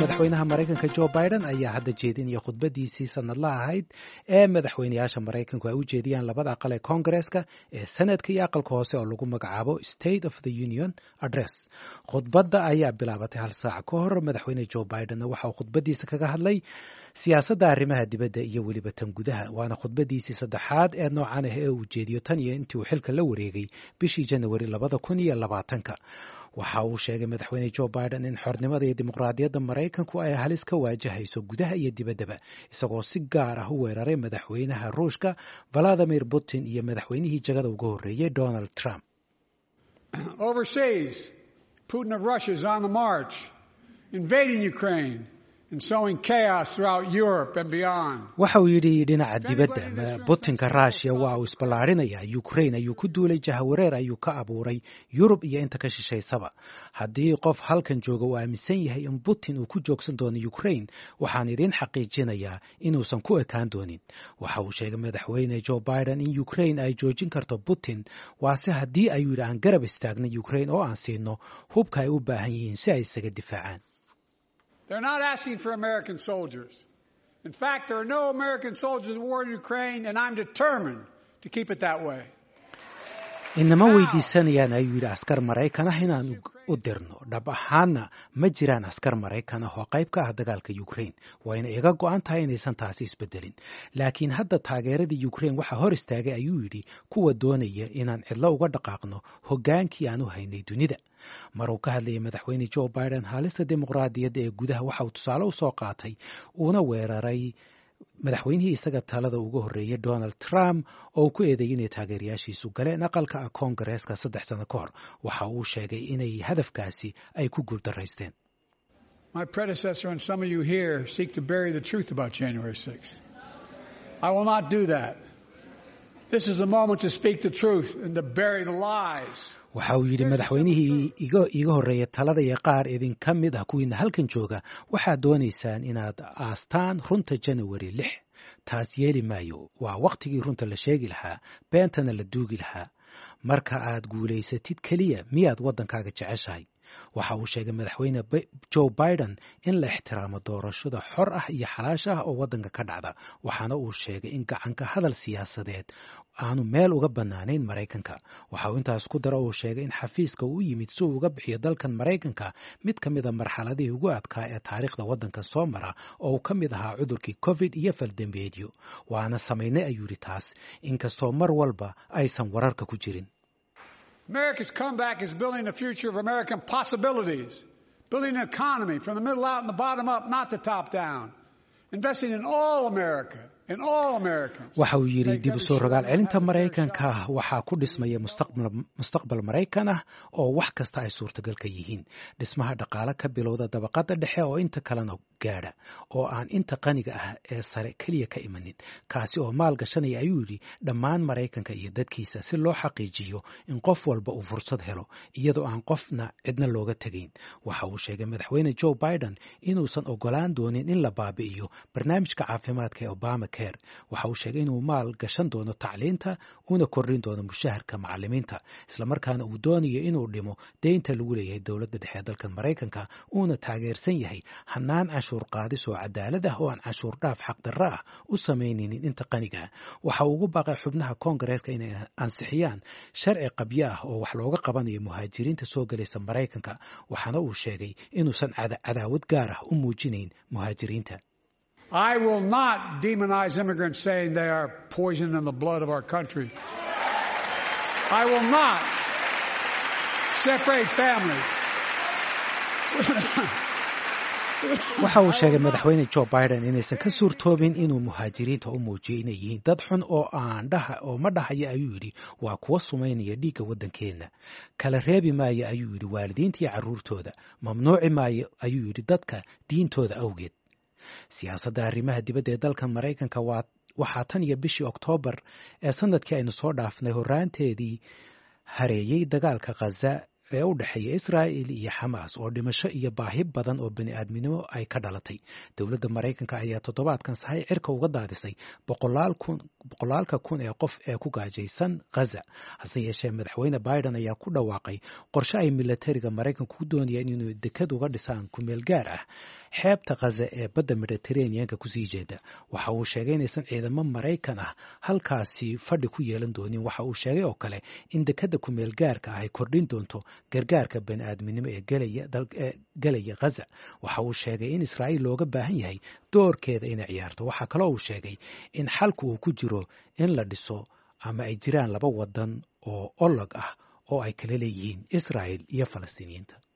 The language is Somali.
madaxweynaha maraykanka jo biden ayaa hadda jeedinaya khudbadiisii sanadla ahayd ee madaxweynayaasha maraykanku ay u jeediyaan labada aqal ee koongareeska ee sanadka iyo aqalka hoose oo lagu magacaabo state of the union address khudbadda ayaa bilaabatay hal saac ka hor madaxweyne jo bidenna waxa uu khudbadiisa kaga hadlay siyaasadda arrimaha dibadda iyo weliba tan gudaha waana khudbadiisii saddexaad ee noocan ah ee uu jeediyo tan iyo intii uu xilka la wareegay bishii janawari labada kun iyo labaatanka waxa uu sheegay madaxweyne jo biden in xornimada iyo dimuqraadiyadda maraykanku ay halis ka waajahayso gudaha iyo dibaddaba isagoo si gaar ah u weeraray madaxweynaha ruushka valadimir putin iyo madaxweynihii jagada uga horreeyey donald trump Overseas, Putin of Russia is on the march, invading Ukraine and sowing chaos throughout Europe and beyond. waxa uu yidhi dhinaca dibadda butinka rushia waa uu isballaarinayaa ukraine ayuu ku duulay jahawareer ayuu ka abuuray yurub iyo inta ka shishaysaba haddii qof halkan jooga uu aaminsan yahay in putin uu ku joogsan doono ukraine waxaan idiin xaqiijinayaa inuusan ku ekaan doonin waxa uu sheegay madaxweyne jo biden in ukraine ay joojin karto putin waase haddii ayuu yidhi aan garab istaagna ukraine oo aan siino hubka ay u baahan yihiin si ay isaga difaacaan They're not asking for American soldiers. In fact, there are no American soldiers in the war in Ukraine, and I'm determined to keep it that way. inama weydiisanayaan ayuu yidhi askar maraykan ah inaan u dirno dhab ahaanna ma jiraan askar maraykan ah oo qayb ka ah dagaalka ukraine wayna iga go-an tahay inaysan taasi isbedelin laakiin hadda taageeradii ukraine waxaa hor istaagay ayuu yidhi kuwa doonaya inaan cidlo uga dhaqaaqno hoggaankii aan u haynay dunida mar uu ka hadlayay madaxweyne jo biden haalista dimuqraadiyadda ee gudaha waxa uu tusaale u soo qaatay uuna weeraray madaxweynihii isaga talada uga horreeyay donald trump oo ku eedeeyay inay taageerayaashiisu galeen aqalka koongareeska saddex sano ka hor waxa uu sheegay inay hadafkaasi ay ku guuldaraysteen My predecessor and some of you here seek to bury the truth about January 6th. I will not do that. This is the moment to speak the truth and to bury the lies. waxa uu yidhi madaxweynihii iiga horreeya talada iyo qaar idinka mid ah kuwiina halkan jooga waxaad doonaysaan inaad aastaan runta janawari lix taas yeeli maayo waa wakhtigii runta la sheegi lahaa beentana la duugi lahaa marka aad guulaysatid keliya miyaad waddankaaga jeceshahay waxa uu sheegay madaxweyne jo biden in la ixtiraamo doorashada xor ah iyo xalaash ah oo waddanka ka dhacda waxaana uu sheegay in gacanka hadal siyaasadeed aanu meel uga bannaanayn maraykanka waxa uu intaas ku daro uu sheegay in xafiiska uu yimid si uu uga bixiyo dalkan maraykanka mid ka mida marxaladihii ugu adkaa ee taariikhda waddanka soo mara oo uu ka mid ahaa cudurkii covid iyo faldambeedyo waana samaynay ayuu yidhi taas inkastoo mar walba aysan wararka ku jirin America's comeback is building the future of American possibilities, building an economy from the middle out and the bottom up, not the top down, investing in all America. In all Americans. waxa uu yidhi dib u soo rogaal celinta maraykanka waxaa ku dhismaya mustaqbal maraykan ah oo wax kasta ay suurtagal ka yihiin dhismaha dhaqaale ka bilowda dabaqadda dhexe oo inta kalena gaadha oo aan inta qaniga ah ee sare keliya ka imanin kaasi oo maal gashanaya ayuu yidhi dhammaan maraykanka iyo dadkiisa si loo xaqiijiyo in qof walba uu fursad helo iyadoo aan qofna cidna looga tegayn waxa uu sheegay madaxweyne jo biden inuusan ogolaan doonin in la baabi'iyo barnaamijka caafimaadka ee obama waxa uu sheegay inuu maal gashan doono tacliinta una kordhin doono mushaharka macalimiinta islamarkaana uu doonayo inuu dhimo deynta lagu leeyahay dowladda dhexe ee dalkan maraykanka uuna taageersan yahay hanaan canshuur qaadis oo cadaalad ah oo aan canshuur dhaaf xaqdarro ah u samaynaynin inta qaniga ah waxa uu ugu baaqay xubnaha koongareeska inay ansixiyaan sharci qabyo ah oo wax looga qabanayo muhaajiriinta soo gelaysa maraykanka waxaana uu sheegay inuusan cadaawad gaar ah u muujinayn muhaajiriinta I will not demonize immigrants saying they are poison in the blood of our country. I will not separate families. waxa uu sheegay madaxweyne jo biden inaysan ka suurtoobin inuu muhaajiriinta u muujiyo inay yihiin dad xun oo aan dhaha oo ma dhahaya ayuu yidhi waa kuwa sumaynaya dhiigga waddankeenna kala reebi maayo ayuu yidhi waalidiinta iyo carruurtooda mamnuuci maayo ayuu yidhi dadka diintooda awgeed siyaasadda arrimaha dibadda ee dalkan maraykanka waxaa tan iyo bishii oktoobar ee sanadkii aynu soo dhaafnay horraanteedii hareeyey dagaalka khaza ee u dhexeeya israa'il iyo xamaas oo dhimasho iyo baahi badan oo bani aadminimo ay ka dhalatay dowladda maraykanka ayaa toddobaadkan sahay cirka uga daadisay boqolaalka kun ee qof ee ku gaajaysan ghaza hase yeeshee madaxweyne biden ayaa ku dhawaaqay qorshe ay milatariga maraykanku ku doonayaan inuu dekad uga dhisaan kumeel gaar ah xeebta khaza ee badda mediteraneanka kusii jeeda waxa uu sheegay inaysan ciidamo maraykan ah halkaasi fadhi ku yeelan doonin waxa uu sheegay oo kale in dekadda kumeel gaarka ah ay kordhin doonto gargaarka bani aadminimo ee gelaya khaza waxa uu sheegay in israa'iil looga baahan yahay doorkeeda inay ciyaarto waxaa kaloo uu sheegay in xalku uu ku jiro in la dhiso ama ay jiraan laba wadan oo olog ah oo ay kala leeyihiin israa'il iyo falastiiniyiinta